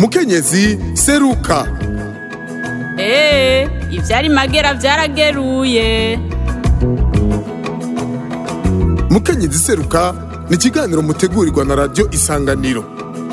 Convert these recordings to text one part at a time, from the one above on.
mukenyezi seruka eee ivyari magera vyarageruye mukenyezi seruka ni ikiganiro mutegurirwa na radiyo isanganiro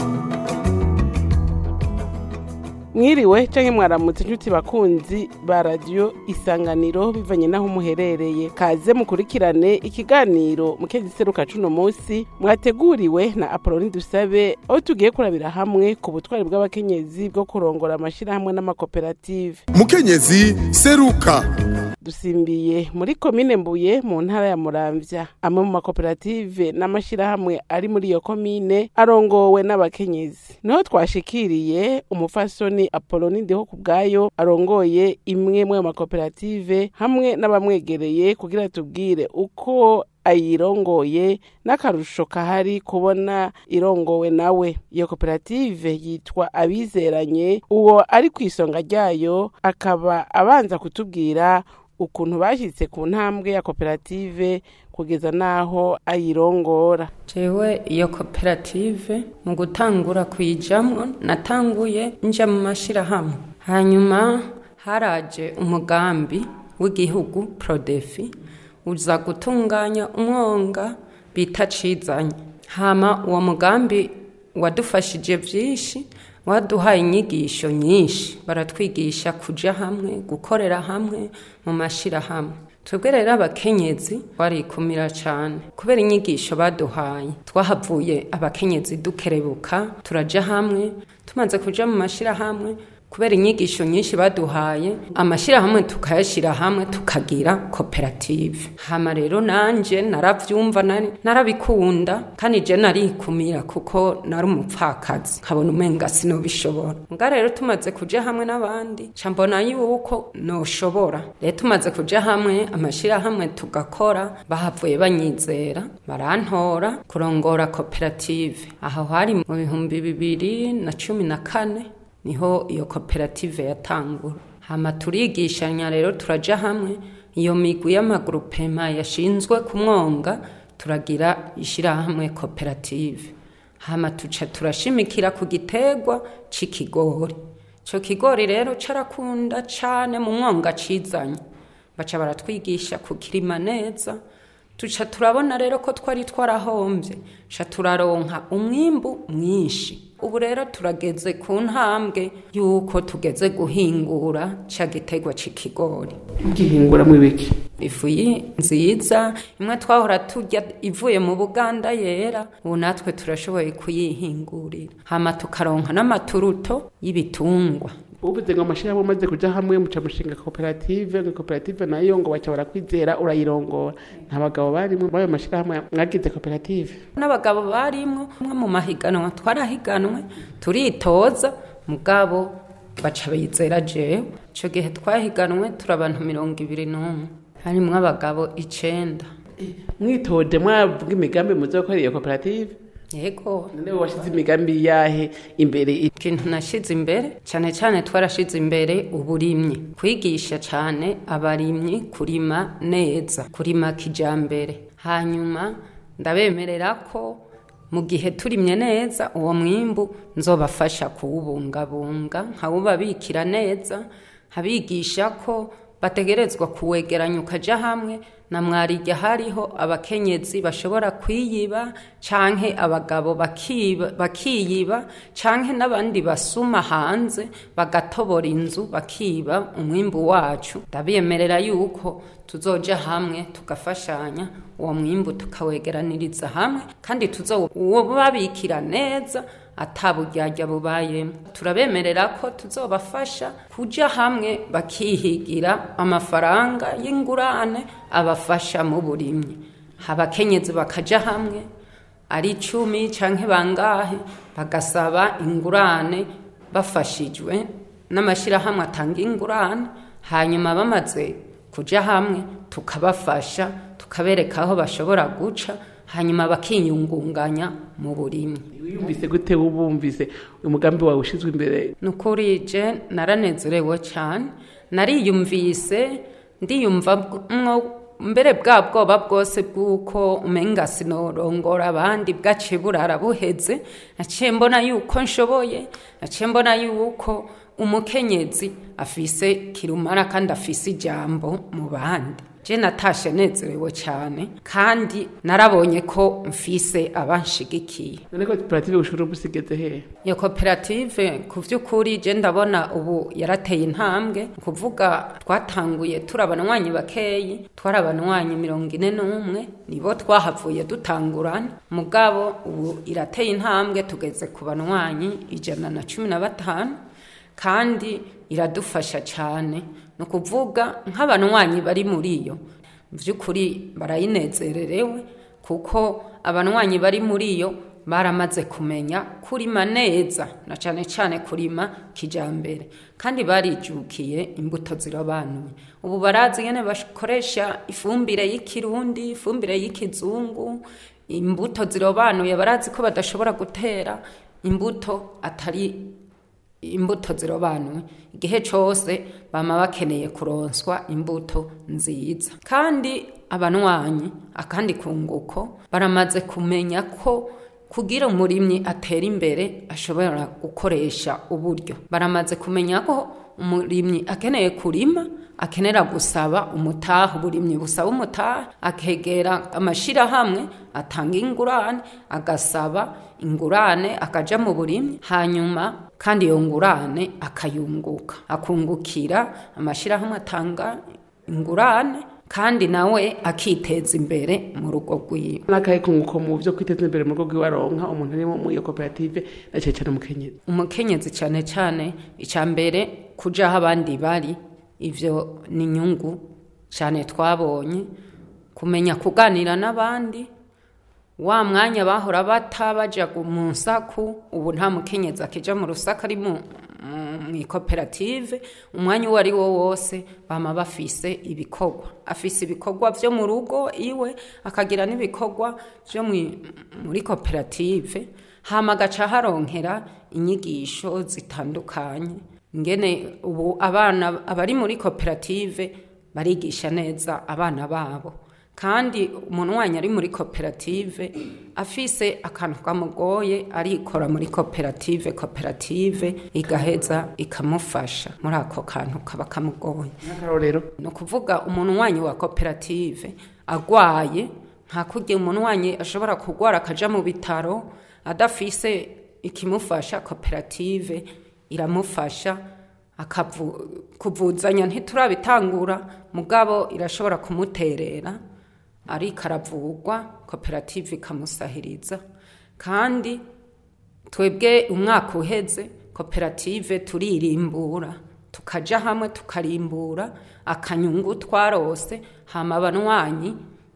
mwiriwe canke mwaramutse inshuti bakunzi ba radiyo isanganiro bivanye n'aho muherereye kaze mukurikirane ikiganiro mukenyezi seruka cuno musi mwateguriwe na apoloni dusabe aho tugiye kurabira hamwe ku butwari bw'abakenyezi bwo kurongora amashirahamwe n'amakoperative mukenyezi seruka dusimbiye muri komine mbuye mu ntara ya muramvya amwe mu makoperative n'amashirahamwe ari muri iyo komine arongowe n'abakenyezi niho twashikiriye umufasoni apoloni ndiho ku bwayo arongoye imwe mu makoperative hamwe n'abamwegereye kugira tubwire uko ayirongoye n'akarusho kahari kubona irongowe nawe iyo koperative yitwa abizeranye uwo ari ku isonga ryayo akaba abanza kutubwira ukuntu bashyitse ku ntambwe ya koperative kugeza n'aho ayirongora jewe iyo koperative mu gutangura kuyijamwo natanguye nja mu mashirahamwe hanyuma haraje umugambi w'igihugu prodefi uza gutunganya umwonga bita cizanye hama uwo mugambi wadufashije vyinshi waduhaye inyigisho nyinshi baratwigisha kuja hamwe gukorera hamwe mu mashirahamwe twebwe rero abakenyezi twarikumira cane kubera inyigisho baduhaye twahavuye abakenyezi dukerebuka turaja hamwe tumaze kuja mu mashirahamwe kubera inyigisho nyinshi baduhaye amashirahamwe tukayashira hamwe tukagira koperative hama rero nanje naravyumva narabikunda kandi je narikumira kuko nari umupfakazi nkabona umenga sinobishobora nga rero tumaze kuja hamwe n'abandi ca mbona yuko noshobora rero tumaze kuja hamwe amashirahamwe tugakora bahavuye banyizera barantora kurongora koperative aho hari mu bihumbi bibiri na cumi na kane niho iyo koperative yatangura hama turigishanya rero turaja hamwe iyo migwi y'amagurupema yashinzwe ku mwonga turagira ishirahamwe koperative hama tuca turashimikira ku giterwa c'ikigori ico kigori rero carakunda cane mu mwonga cizanye baca baratwigisha kukirima neza tuca turabona rero ko twari twarahombye ca turaronka umwimbu mwinshi ubu rero turageze ku ntambwe y'uko tugeze guhingura ca giterwa c'ikigori gihingura mu biki ifu nziza imwe twahora turya ivuye mu buganda yera ubu natwe turashoboye kuyihingurira hama tukaronka n'amaturuto y'ibitungwa uvuze ngo amashirahamwe umaze kuja hamwe muca mushinga koperative ngo koperative nayo ngo baca barakwizera urayirongora nta bagabo barimwo muri ayo mashirahamwe mwagize koperative n'abagabo barimwo umwe mu mahiganwa twarahiganwe turitoza mugabo baca bizera jewe ico gihe twahiganwe turi abantu mirongo ibiri n'umwe harimwo abagabo icenda mwitoje mwavuga imigambi muzokora iyo koperative yego none washize imigambi yahe imbere ikintu nashize imbere cyane cyane twarashize imbere uburimyi kwigisha cyane abarimyi kurima neza kurima kijambere hanyuma ndabemerera ko mu gihe turimye neza uwo mwimbu nzobafasha kuwubungabunga nkawubabikira neza nkabigisha ko bategerezwa kuwegeranya ukaja hamwe na mwarijya hariho abakenyezi bashobora kwiyiba canke abagabo bakiba bakiyiba canke n'abandi basuma hanze bagatobora inzu bakiba umwimbu wacu ndabiyemerera yuko tuzoja hamwe tugafashanya uwo mwimbu tukawegeraniriza hamwe kandi tuzowubabikira neza ataburyarya bubayemo turabemerera ko tuzobafasha kuja hamwe bakihigira amafaranga y'ingurane abafasha mu burimyi abakenyezi bakaja hamwe ari icumi canke bangahe bagasaba ingurane bafashijwe n'amashirahamwe atanga ingurane hanyuma bamaze kuja hamwe tukabafasha tukabereka aho bashobora guca hanyuma bakiyungunganya mu burimyi wiyumvise gute wubumvise umugambi wawe ushizwe imbere nukuri je naranezerewe cyane nariyumvise ndiyumvamwo mbere bwa bwoba bwose bw'uko umenga sinorongora abandi bwaciye burara buheze naciye mbona yuko nshoboye naciye mbona yuko umukenyezi afise kirumara kandi afise ijambo mu bandi je natashe nezerewe cyane kandi narabonye ko mfise abanshigikiye none koperative ushobora gusigeze hehe iyo koperative ku by'ukuri je ndabona ubu yarateye intambwe ni kuvuga twatanguye turi abanwanyi bakeyi twari abanwanyi mirongo ine n'umwe nibo twahavuye dutangurana mugabo ubu irateye intambwe tugeze ku banwanyi ijana na cumi na batanu kandi iradufasha cyane ni ukuvuga nk'abanwanyi bari muri iyo mu by'ukuri barayinezererewe kuko abanwanyi bari muri iyo baramaze kumenya kurima neza na cyane cyane kurima kijyambere kandi barijukiye imbuto zirobanuye ubu barazi nyine bakoresha ifumbire y'ikirundi ifumbire y'ikizungu imbuto zirobanuye barazi ko badashobora gutera imbuto atari imbuto zirobanuye igihe cyose bama bakeneye kuronswa imbuto nziza kandi abanwanyi akandi kunguko baramaze kumenya ko kugira umurimyi atera imbere ashobora gukoresha uburyo baramaze kumenya ko umurimyi akeneye kurima akenera gusaba umutaha uburimyi busaba umutaha akegera amashyirahamwe atanga ingurane agasaba ingurane akaja mu burimyi hanyuma kandi iyo ngurane akayunguka akungukira amashyirahamwe atanga ingurane kandi nawe akiteza imbere mu rugo rwiwe n'akahe kunguko mu byo kwiteza imbere mu rugo rwiwe aronka umuntu ari mu iyo koperative na cyane cyane umukenyezi umukenyezi cyane cyane icya mbere kuja aho abandi bari ivyo ni inyungu cyane twabonye kumenya kuganira n'abandi wa mwanya bahora bata baja mu nsaku ubu nta mukenyezi akija mu rusaka ari mu mu ikoperative umwanya uwo ari wo wose bama bafise ibikorwa afise ibikorwa vyo mu rugo iwe akagira n'ibikorwa vyo muri koperative hama agaca haronkera inyigisho zitandukanye ngene ubu abana abari muri koperative barigisha neza abana babo kandi umuntu wanyu ari muri koperative afise akantu kamugoye arikora muri koperative koperative igaheza ikamufasha muri ako kantu kaba kamugoye nk'akarorero ni ukuvuga umuntu wanyu wa koperative agwaye nta kurya umuntu wanyu ashobora kurwara akaja mu bitaro adafise ikimufasha koperative iramufasha kuvuzanya ntiturabitangura mugabo irashobora kumuterera ariko aravugwa koperative ikamusahiriza kandi twebwe umwaka uheze koperative turirimbura tukaja hamwe tukarimbura akanyungu twarose hama abanwanyi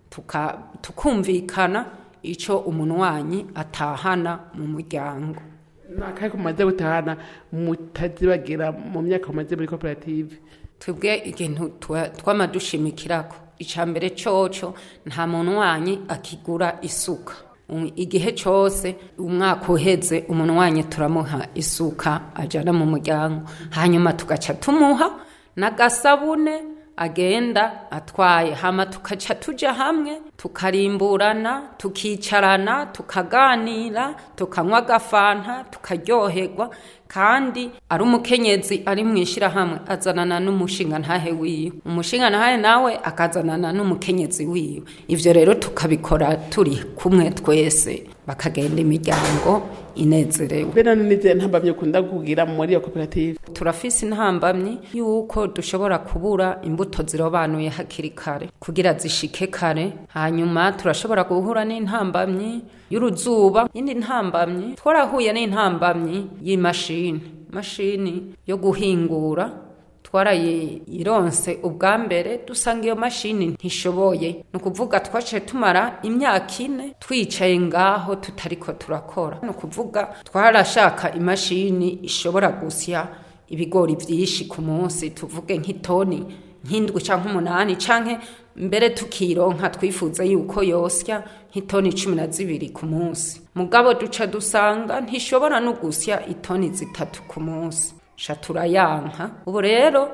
tukumvikana ico umunwanyi atahana mu muryango n'akahe kumaze gutahana mutazibagira mu myaka mumaze muri koperative twebwe ikintu twama dushimikirako icya mbere cyoco nta muntu wanyi akigura isuka igihe cyose umwaka uheze umuntu wanyi turamuha isuka ajyana mu muryango hanyuma tugaca tumuha n'agasabune agenda atwaye hama tukaca tujya hamwe tukarimburana tukicarana tukaganira tukanywa agafanta tukaryoherwa kandi ari umukenyezi ari mu ishyirahamwe azanana n'umushinga ntahe wiwe umushinga ntahe nawe akazanana n'umukenyezi wiwe ibyo rero tukabikora turi kumwe twese bakagenda imiryango inezerewe mbere n'izihe ntambamyi ukunda kugira muri iyo koperative turafise intambamyi y'uko dushobora kubura imbuto zirobanuye hakiri kare kugira zishike kare hanyuma turashobora guhura n'intambamyi y'uruzuba indi ntambamyi twarahuye n'intambamyi y'imashini mashini yo guhingura twarayironse ubwa mbere dusanga iyo mashini ntishoboye ni ukuvuga twaciye tumara imyaka ine twicaye ngaho tutariko turakora ni ukuvuga twarashaka imashini ishobora gusya ibigori byinshi ku munsi tuvuge nk'itoni nk'indwi cyangwa umunani cyangwa mbere tukironka twifuza yuko yosya nk'itoni cumi na zibiri ku munsi mugabo duca dusanga ntishobora no gusya itoni zitatu ku munsi sha turayanka ubu rero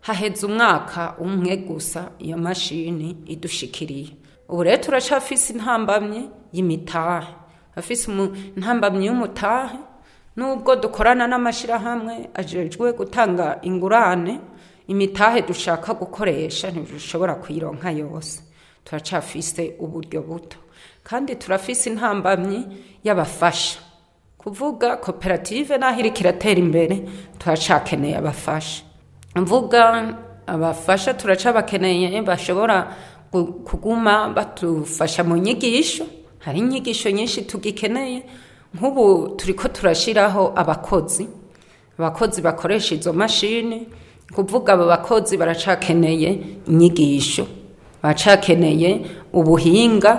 haheze umwaka umwe gusa iyo mashini idushikiriye ubu rero turacafise intambamye y'imitahe afise umu- intambamye y'umutahe nubwo dukorana n'amashyirahamwe ajejwe gutanga ingurane imitahe dushaka gukoresha ntidushobora kuyironka yose turacafise uburyo buto kandi turafise intambamyi y'abafasha kuvuga koperative naho iriko iratera imbere turacakeneye abafasha mvuga abafasha turacabakeneye bashobora gu- kuguma badufasha mu nyigisho hari inyigisho nyinshi tugikeneye nk'ubu turiko turashiraho abakozi abakozi bakoresha izo mashini kuvuga abo bakozi baracakeneye inyigisho baracakeneye ubuhinga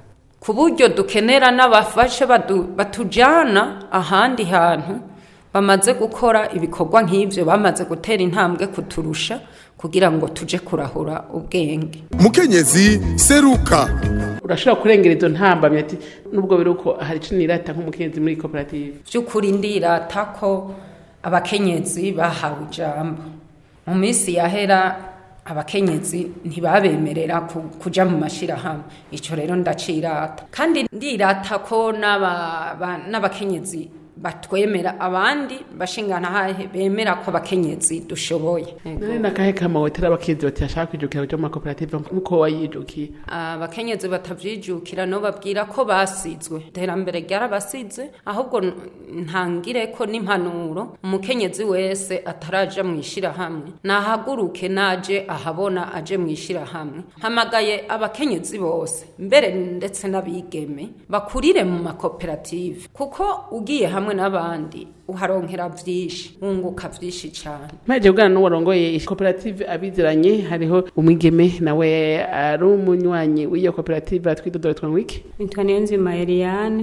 ku buryo dukenera n'abafashe badu- batujana ahandi hantu bamaze gukora ibikorwa nk'ibyo bamaze gutera intambwe kuturusha kugira ngo tuje kurahura ubwenge mukenyezi seruka urashobora kurengera izo ntambamye ati nubwo biri uko hari ico nirata nk'umukenyezi muri koperative by'ukuri ndirata ko abakenyezi bahawe ijambo mu minsi yahera abakenyezi ntibabemerera ku- kuja mu mashirahamwe ico rero ndacirata kandi ndirata ko n'aba- ba- n'abakenyezi batwemera abandi bashingana hahe bemera ko abakenyezi dushoboye none nakahe kamawotera abakenyezi bati bashaka kwijukira kuja mu makoperative nk'uko wayijukiye abakenyezi batavyijukira no babwira ko basizwe iterambere ryarabasize ahubwo n- ntangire ko n'impanuro umukenyezi wese ataraja mu ishirahamwe nahaguruke naje ahabona aje mu ishirahamwe hamagaye abakenyezi bose mbere ndetse n'abigeme bakurire mu makoperative kuko ugiye hamwe n'abandi uharonkera vyinshi wunguka vyinshi cane mpaje kugana n'uwarongoye koperative abiziranye hariho umwigeme nawe ari umunywanyi w'iyo koperative atwidodora twangwiki nitwa niyonzima eliane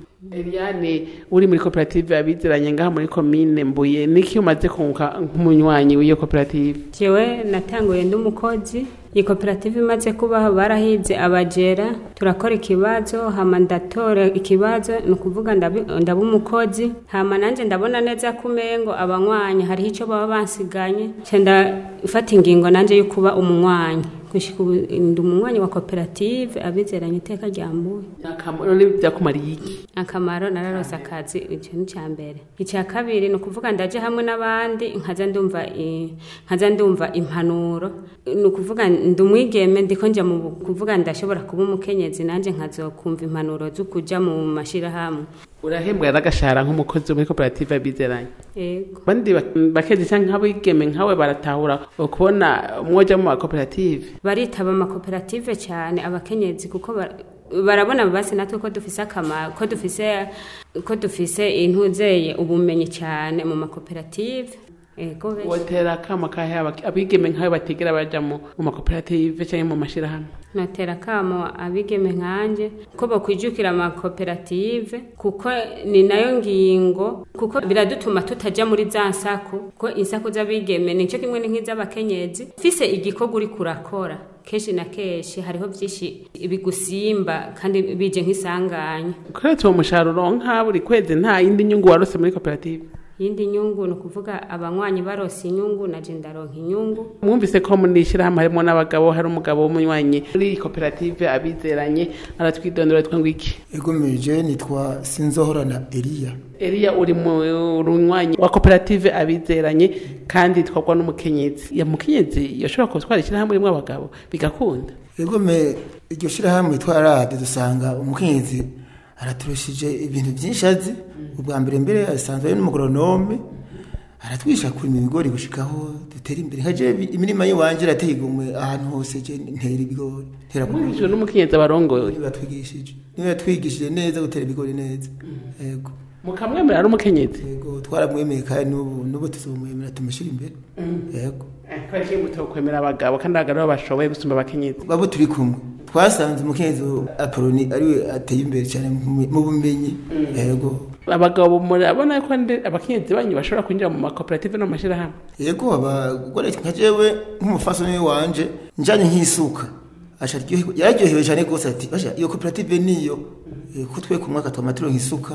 Eliane uri muri koperative abiziranye ngaha muri komine Mbuye niki umaze kunguka nk'umunywanyi w'iyo koperative jewe natanguye ndi umukozi iyi koperative imaze kubaho barahize abajera turakora ikibazo hama ndatora ikibazo ni ukuvuga ndabi- ndaba umukozi hama nanje ndabona neza ko umengo abanywanyi hariho ico baba bansiganye nca ndafata ingingo nanje yo kuba umunywanyi gushika ubu ndi umunywanyi wa koperative abizeranye iteka ryambuye none byakumariye iki akamaro nararose akazi icyo ni icya mbere icya kabiri ni ukuvuga ndaje hamwe n'abandi nkaza ndumva i- nkaza ndumva impanuro ni ukuvuga ndi umwigeme ndiko njya mu bu- kuvuga ndashobora kuba umukenyezi nanjye nkazokumva impanuro zo kuja mu mashirahamwe urahembwa n'agashahara nk'umukozi wo muri koperative abizeranye yego bandi bak- bakenyezi canke nk'abigeme nkawe baratahura ukubona mwoja mu makoperative baritaba amakoperative cyane abakenyezi kuko ba- barabona basi natwe ko dufise akamaro ko dufise ko dufise intuzeye ubumenyi cyane mu makoperative yego benshi wotera akama kahe abak- abigeme nkawe batigera baja mu mu makoperative canke mu mashirahamwe natera kamo abigeme nkanje ko bakwijukira amakoperative kuko ni nayo ngingo kuko biradutuma tutaja muri za nsako ko insako z'abigeme nico kimwe ni nk'iz'abakenyezi fise igikorwa uri kurakora kenshi na kenshi hariho vyinshi bigusimba kandi bije nk'isanganya kuretse uwo mushahara uronka buri kwezi nta yindi nyungu warose muri koperative yindi nyungu ni ukuvuga abanywanyi barose inyungu naje ndaronka inyungu mwumvise ko muri ishyirahamwe harimo n'abagabo hari umugabo w'umunywanyi muri iyi koperative abizeranye aratwidondora twa ngwiki egomeje nitwa sinzohorana eliya Eliya uri mu runywanyi wa koperative abizeranye kandi twagwa n'umukenyezi ya mukenyezi yashobora gutwara ishyirahamwe rimwe abagabo bigakunda egome iryo shirahamwe twarade dusanga umukenyezi araturushije ibintu byinshi azi ubwa mbere mbere asanzwe ari n'umugoronome aratwisha kurima ibigori gushikaho dutera imbere nka jewe imirima y'iwanje irateye igomwe ahantu hose je ntera ibigori ntera ku mwumvishijwe n'umukenyezi abarongoye niba yatwigishije niba yatwigishije neza gutera ibigori neza yego mukamwemera ari umukenyezi yego twaramwemeye kandi n'ubu n'ubu tuzomwemera tumushyira imbere yego kubera ko muto kwemera abagabo kandi abagabo aribo bashoboye gusumba abakenyezi babo turi kumwe twasanze umukenyezi apoloni ariwe ateye imbere cyane mu mu bumenyi yego abagabo murabona ko ndi- abakenyezi banyu bashobora kwinjira mu makoperative no mu mashyirahamwe yego abagore nka jewe nk'umufasoni wanje njanye nk'isuka asha aryohe- yararyohewe cyane rwose ati basha iyo koperative niyo Eh, ko twe ku mwaka twama turonka isuka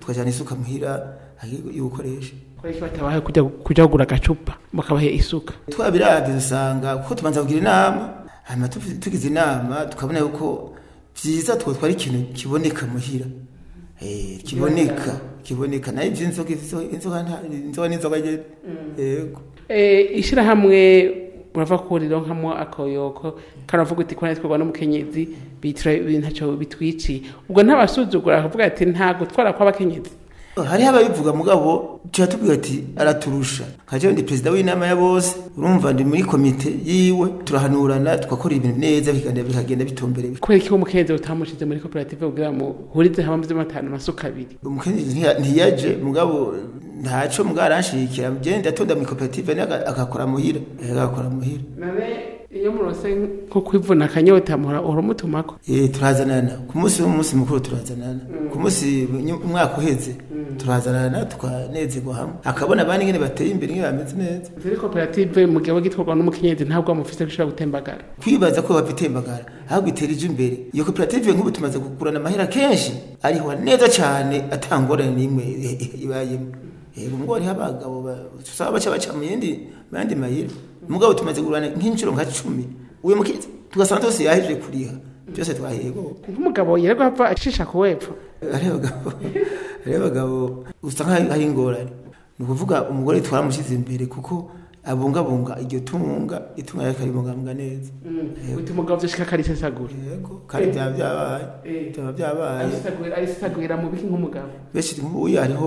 tukajana isuka muhira yo gukoresha kubera ko batabaye kujya kujya kugura agacupa bakabaha isuka twabiravye dusanga kuko tubanza kugira inama hanyuma tuvi- tugize inama tukabona yuko vyiza twotwara ikintu kiboneka muhira Eh, kiboneka kiboneka nayo ivy'inzoga izo- inzoga nta- inzoga n'inzoga nyene yego Eh, ishirahamwe urava kurironkamo akoyoko karavuga uti kwana twarwa n'umukenyezi bitira ibintu ntacyo bitwiciye ubwo ntabasuzugura akavuga ati nta gutwara kw'abakenyezi hariho ababivuga mugabo tuba tubwira ati araturusha nkaje ndi perezida w'inama ya bose urumva ndi muri komite yiwe turahanurana tugakora ibintu neza bikagenda bikagenda bitumbereye kubera ko umukenyezi utamushize muri koperative kugira ngo muhurize hamwe by'amatanu amasuka abiri umukenyezi ntiya- ntiyaje mugabo ntaco mugabo aranshigikira je ndatonda muri koperative nawe aga- agakora muhira Eh, agakora muhira none iyo murose nko kwivuna akanyota muhora uramutumako Eh, turazanana ku munsi w'umunsi mukuru turazanana ku munsi nyu- umwaka uheze turazanana tukanezerwa hamwe akabona abandi ngene bateye imbere ngene bameze neza muri koperative mu gihe gitwarwa n'umukenyezi ntabwo amufise gushobora gutembagara kwibaza ko bapitembagara ahubwo iterije imbere iyo koperative nk'ubu tumaze kugurana amahera kenshi ariho neza cyane atangorane n'imwe ibayemo yego mugabo hariho abagabo ba- usaba baca baca mu yindi mu yandi mayira mugabo tumaze kugurana nk'inshuro nka cumi uyu mukizi tugasanga twose yahejeje kuriha byose twahego nk'umugabo yerwa ava acisha ku wepfo hariho abagabo hariho abagabo usanga hari hari ingorane ni ukuvuga umugore twaramushyize imbere kuko abungabunga iryo tunga itunga rye akaribungabunga neza uti umugabo vyoshika akarisesagura yego kandi byaba byabaye byaba byabaye arisesagura arisesagurira mu biki nk'umugabo benshi nk'ubu hariho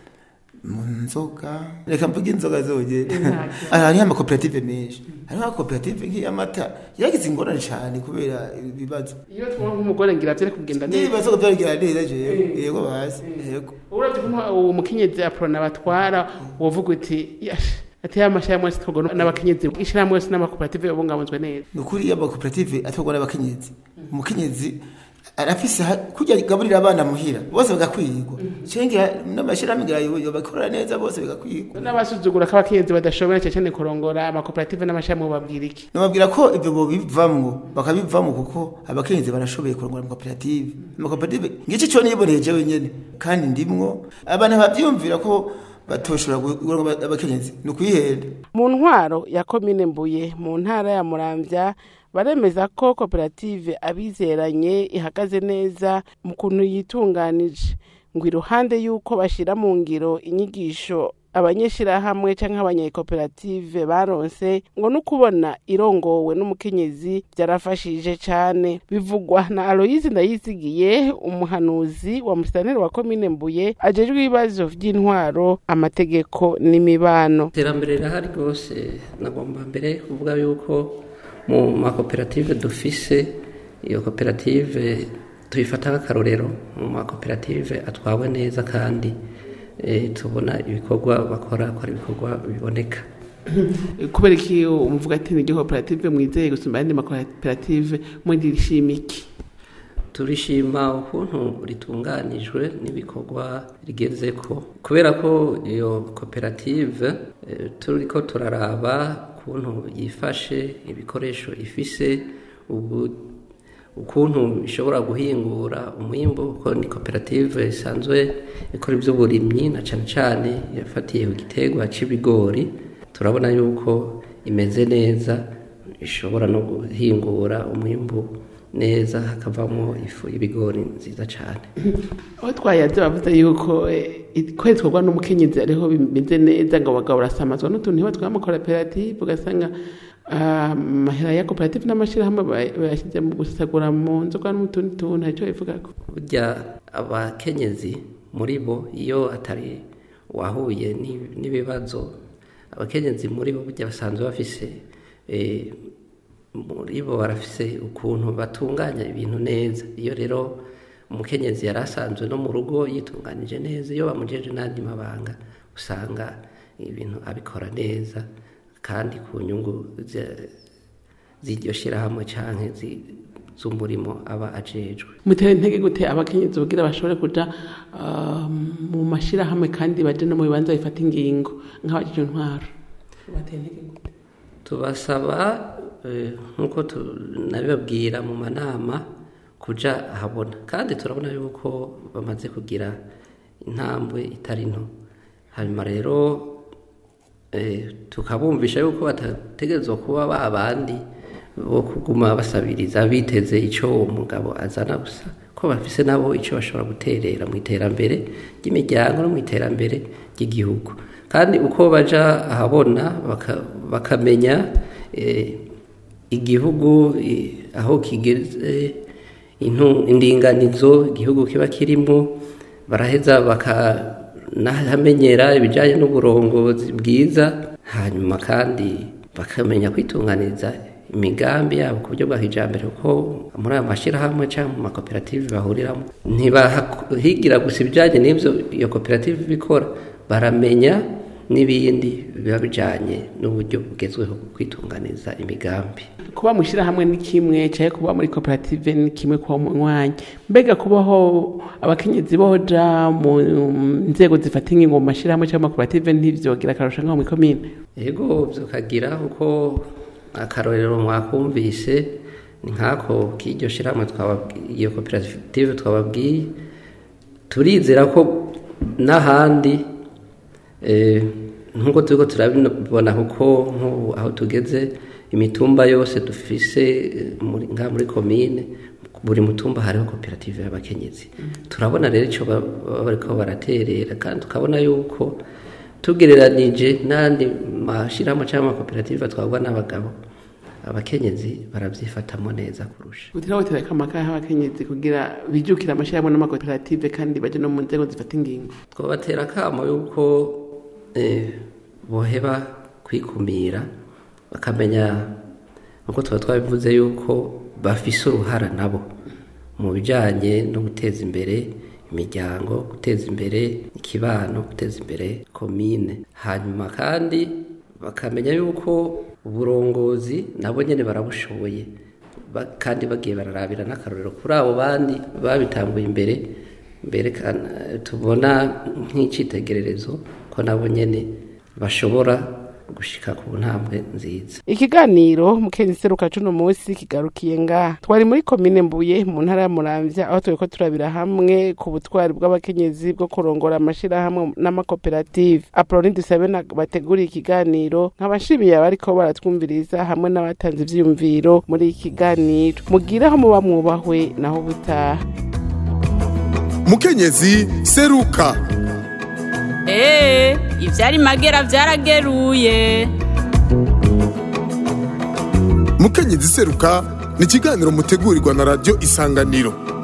mu nzoga reka mvuge inzoga zogenda Ntacyo. hariho amakoperative menshi hariho amakoperative nk'iy'amata yagize ingorane cyane kubera ibibazo iyo tubona nk'umugore ngira vyari kugenda neza n'ibibazo byabigira neza jewe yego bazi yego uravye ko uwo mukenyezi aprona batwara wovuga uti yash ati ya mashirahamwe yose twarwa n'abakenyezi ishirahamwe yose n'amakoperative yabungabunzwe neza ni ukuri iyo amakoperative atorwa n'abakenyezi umukenyezi arafise ha- kurya gaburira abana muhira bose bagakwigwa cenga n'amashyirahamwe ngira bakorera neza bose bigakwigwa n'abasuzugura ko abakenyezi badashobora cyane cyane kurongora amakoperative n'amashirahamwe babwira iki nababwira ko ibyo bobivamwo bakabivamo kuko abakenyezi barashoboye kurongora amakoperative amakoperative ngice cyo niboneye jewe nyene kandi ndimwo abantu bavyumvira ko batoshobora kurongora abakenyezi ni ukuyihenda mu ntwaro ya komine mbuye mu ntara ya muramvya baremeza ko koperative abizeranye ihagaze neza mu kuntu yitunganije ngo iruhande y'uko bashyira mu ngiro inyigisho abanyeshirahamwe canke abanyekoperative baronse ngo no kubona irongowe n'umukenyezi byarafashije cane bivugwa na aloyizi ndayizigiye umuhanuzi wa musitanteri wa komine mbuye ajejwe ibibazo vy'intwaro amategeko n'imibano iterambere rirahari rwose nagomba mbere kuvuga yuko mu makoperative dufise iyo koperative tuyifata nk'akarorero mu makoperative atwawe neza kandi eh, tubona ibikorwa bakora ko ari ibikorwa biboneka kubera iki umuvuga ati ni koperative mwizeye gusumba ayandi makoperative mudirishima iki turishima ukuntu ritunganijwe n'ibikorwa rigeze ko kubera ko iyo koperative eh, turiko turaraba ukuntu yifashe ibikoresho ifise ubu ukuntu ishobora guhingura umwimbu kuko ni koperative isanzwe ikora iby'uburimyi na cane cane yafatiye ku giterwa c'ibigori turabona yuko imeze neza ishobora no guhingura umwimbu neza hakavamo ifu y'ibigori nziza cyane aho twayaze bavuze yuko eh, ko twarwa n'umukenyezi ariho bimeze neza ngo abagabo barasamazwa n'utuntu ntibatwaye amakoperative ugasanga ah, amahera ya koperative n'amashyirahamwe bay- bayashyize mu gusagura mu nzoga no mu tundi tuntu icyo bivugako burya abakenyezi muri bo iyo atari wahuye n'i- n'ibibazo abakenyezi muri bo burya basanzwe bafise eh, muri bo barafise ukuntu batunganya ibintu neza iyo rero umukenyezi yari asanzwe no mu rugo yitunganije neza iyo bamujeje n'andi mabanga usanga ibintu abikora neza kandi ku nyungu ze- z'iryo shyirahamwe canke zi- z'umurimo aba ajejwe mutera intege gute abakenyezi kugira bashobore kuja ah, mu mashyirahamwe kandi baje no mu bibanza bifata ingingo nk'abajije intwaro batera intege gute tubasaba eh, nk'uko tunabibabwira mu manama kuja ahabona kandi turabona yuko bamaze kugira intambwe itari nto hanyuma rero eh, tukabumvisha yuko batategerezwa kuba ba bandi bo kuguma basabiriza biteze icyo uwo mugabo azana gusa ko bafise nabo icyo bashobora guterera mu iterambere ry'imiryango no mu iterambere ry'igihugu kandi uko baja ahabona baka- bakamenya eh, igihugu eh, aho kigeze intu- indinganizo igihugu kiba kirimo baraheza bakanahamenyera ibijyanye n'uburongozi bwiza hanyuma kandi bakamenya kwitunganiza imigambi yabo ku buryo bwa kijambere kuko muri aya mashyirahamwe cyangwa mu makoperative bahuriramo ntibahigira gusa ibijyanye n'ibyo iyo koperative ibikora baramenya n'ibindi biba bijyanye n'uburyo bugezweho bwo kwitunganiza imigambi kuba mu ishyirahamwe ni kimwe cyangwa kuba muri koperative ni kimwe kuba mu mwanya mbega kubaho abakenyezi boja mu nzego zifata ingingo mu mashyirahamwe cyangwa amakoperative ntibyogira akarusho nk'aho mu ikomine yego byokagira kuko akarorero mwakumvise ni nk'ako k'iryo shyirahamwe twababwiye iyo koperative twababwiye turizera ko n'ahandi eh, nk'uko turiko turabibona kuko nk'ubu aho tugeze imitumba yose dufise eh, muri- ngaha muri komine buri mutumba hariho koperative y'abakenyezi turabona rero icyo ba- baba bariko baraterera kandi tukabona yuko tugereranije n'andi mashyirahamwe cyangwa amakoperative atwarwa n'abagabo abakenyezi barabyifatamo neza kurusha utiriwe batereka amakaye abakenyezi kugira bijukire amashyirahamwe n'amakoperative kandi baje no mu nzego zifata ingingo twabatera akamo yuko eh, boheba kwikumira bakamenya uko tuba twabivuze yuko bafise uruhara nabo mu bijyanye no guteza imbere imiryango guteza imbere ikibano guteza imbere komine hanyuma kandi bakamenya yuko uburongozi nabo nyine barabushoboye Ba- kandi bagiye bararabira n'akarorero kuri abo bandi babitanguye imbere mbere kan- tubona nk'icyitegererezo ko nabo nyine bashobora gushika ku ntambwe nziza ikiganiro mukenzi seruka cuno munsi kigarukiye ngaha twari muri komine mbuye mu ntara ya muramvya aho turiko turabira hamwe ku butwari bw'abakenyezi bwo kurongora amashirahamwe n'amakoperative aproni dusabe na- bateguriye ikiganiro nkabashimiye abariko baratwumviriza hamwe n'abatanze ivyiyumviro muri iki kiganiro mugire aho muba mwubahwe naho butaha mukenyezi seruka Ee, ivyari magera vyarageruye. mukenyezi seruka ni ikiganiro mutegurirwa na radiyo isanganiro